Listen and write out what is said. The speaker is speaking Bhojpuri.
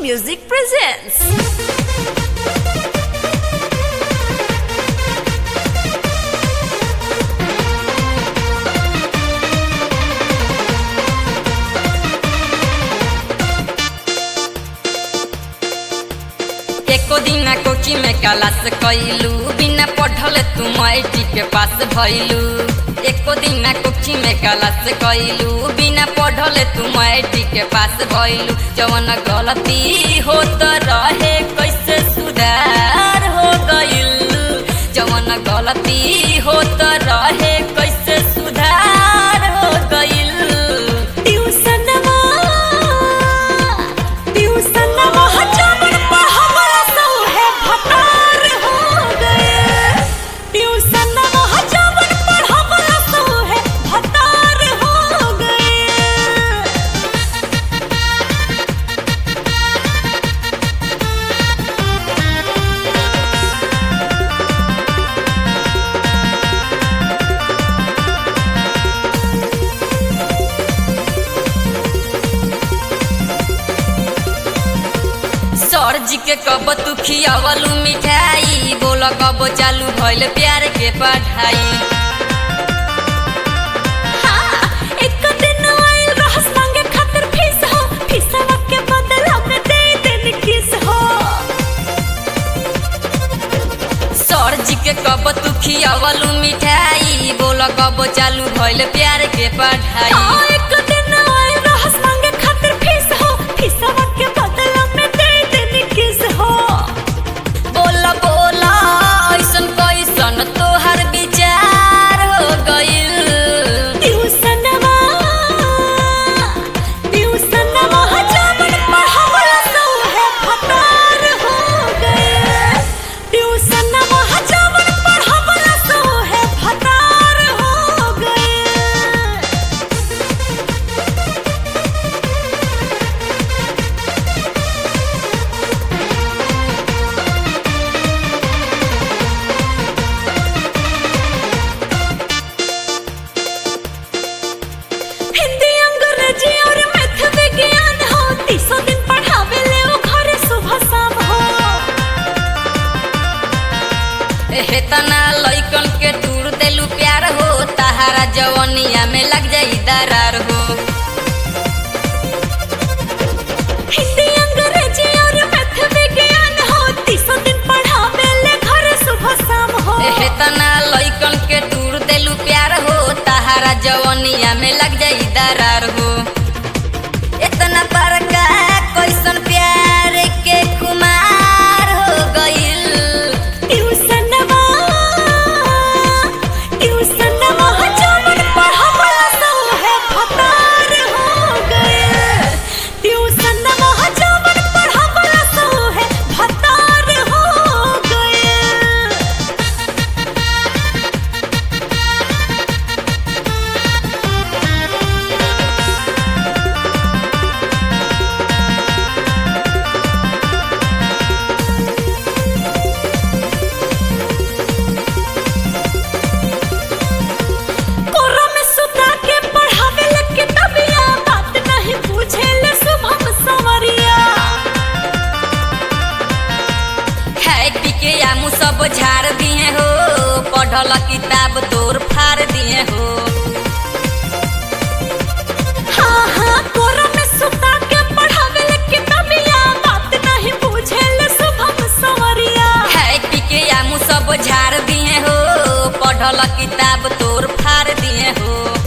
Music presents. एको दिन कोची में क्लास कैलू बिना पढ़ल तुम आई के पास भैलू एको दिन कोची में क्लास कैलू बिना पढ़ल तुम आई के पास भैलू जवन गलती हो तो रहे कैसे सुधार हो गइल जवन गलती हो तो रहे कैसे सुधार हो गइल ट्यूशनवा ट्यूशनवा जवन पढ़ावला सौहे भतार हो गए ट्यूशनवा जवन पढ़ावला सौहे भतार हो गए सर जी के कब तू खियावलू मिठाई बोल कब चालू भइल प्यार के पढ़ाई हाँ, एक दिन आइल रहस मांगे खातिर फीस हो, फीसवा के बदला में दे देनी किस हो। सर जी के कब तू खियावलू मिठाई बोल कब चालू भइल प्यार के पढ़ाई हाँ, एक दिन आइल रहस मांगे खातिर फीस हो, फीसवा के बदला में दे देनी किस हो। बोल बोल ऐसन कैसन तोहर विचार हो गइल ट्यूशनवा, ट्यूशनवा जवन पढ़ावला सौहे भतार हो गए। ट्यूशनवा जवन पढ़ावला सौहे भतार हो गए। हिंदी अंग्रेजी और मैथ विज्ञान हो तीसों दिन पढ़ावे ले वो घरे सुबह शाम हो हेतना लइकन के टूर देलू प्यार हो तहारा जवनिया में लग जाई दरार हो हिंदी अंग्रेजी और मैथ विज्ञान हो तीसों दिन पढ़ावे ले घरे सुबह शाम हो हेतना लइकन के टूर देलू प्यार हो तहारा जवनिया में लग जाई दरार हो इतना बड़का कैसन प्यार के खुमार हो गइल ट्यूशनवा ट्यूशनवा जवन पढ़ावला सौहे भतार हो गए ट्यूशनवा जवन पढ़ावला सौहे भतार हो गए कोरा में सुता के पढ़ावे ले किताबिया बात नहीं पूछे ले शुभम सवरिया है पिके आमू सब झाड़ दिए हो पढ़ल किताब तोर फाड़ दिए हो हाँ हाँ कोरा में सुता के पढ़ावे ले किताबिया बात नहीं पूछे ले शुभम सवरिया है पिके आमू सब झाड़ दिए हो पढ़ल किताब तोर फाड़ दिए हो